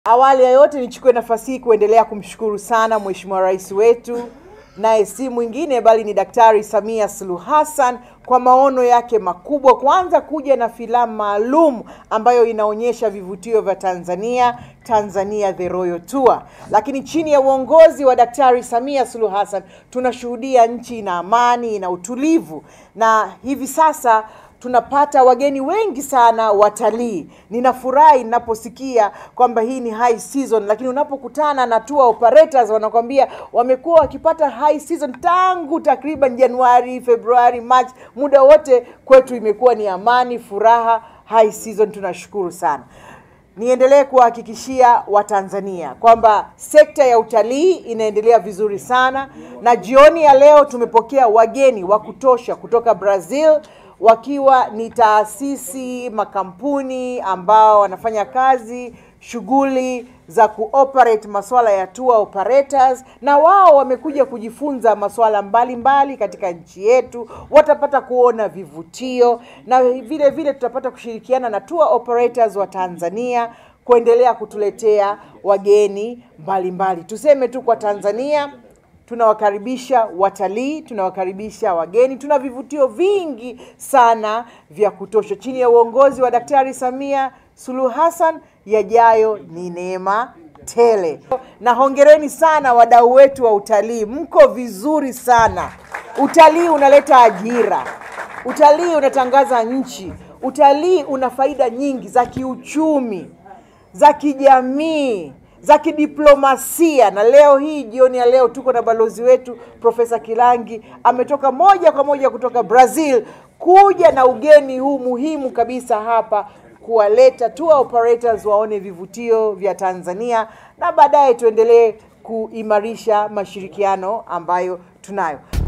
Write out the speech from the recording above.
Awali ya yote nichukue nafasi hii kuendelea kumshukuru sana Mheshimiwa Rais wetu, naye si mwingine bali ni Daktari Samia Suluhu Hassan kwa maono yake makubwa, kwanza kuja na filamu maalum ambayo inaonyesha vivutio vya Tanzania, Tanzania The Royal Tour. Lakini chini ya uongozi wa Daktari Samia Suluhu Hassan tunashuhudia nchi ina amani, ina utulivu, na hivi sasa tunapata wageni wengi sana watalii. Ninafurahi ninaposikia kwamba hii ni high season, lakini unapokutana na tour operators wanakwambia wamekuwa wakipata high season tangu takriban Januari, Februari, March, muda wote kwetu imekuwa ni amani, furaha, high season. Tunashukuru sana. Niendelee kuwahakikishia Watanzania kwamba sekta ya utalii inaendelea vizuri sana, na jioni ya leo tumepokea wageni wa kutosha kutoka Brazil wakiwa ni taasisi, makampuni ambao wanafanya kazi shughuli za kuoperate masuala ya tour operators, na wao wamekuja kujifunza masuala mbalimbali katika nchi yetu. Watapata kuona vivutio na vile vile tutapata kushirikiana na tour operators wa Tanzania kuendelea kutuletea wageni mbalimbali. Tuseme tu kwa Tanzania tunawakaribisha watalii, tunawakaribisha wageni, tuna vivutio vingi sana vya kutosha chini ya uongozi wa Daktari Samia Suluhu Hassan. Yajayo ni neema tele, na hongereni sana wadau wetu wa utalii, mko vizuri sana. Utalii unaleta ajira, utalii unatangaza nchi, utalii una faida nyingi za kiuchumi, za kijamii za kidiplomasia. Na leo hii jioni ya leo tuko na balozi wetu Profesa Kilangi ametoka moja kwa moja kutoka Brazil kuja na ugeni huu muhimu kabisa hapa kuwaleta tour operators waone vivutio vya Tanzania na baadaye tuendelee kuimarisha mashirikiano ambayo tunayo.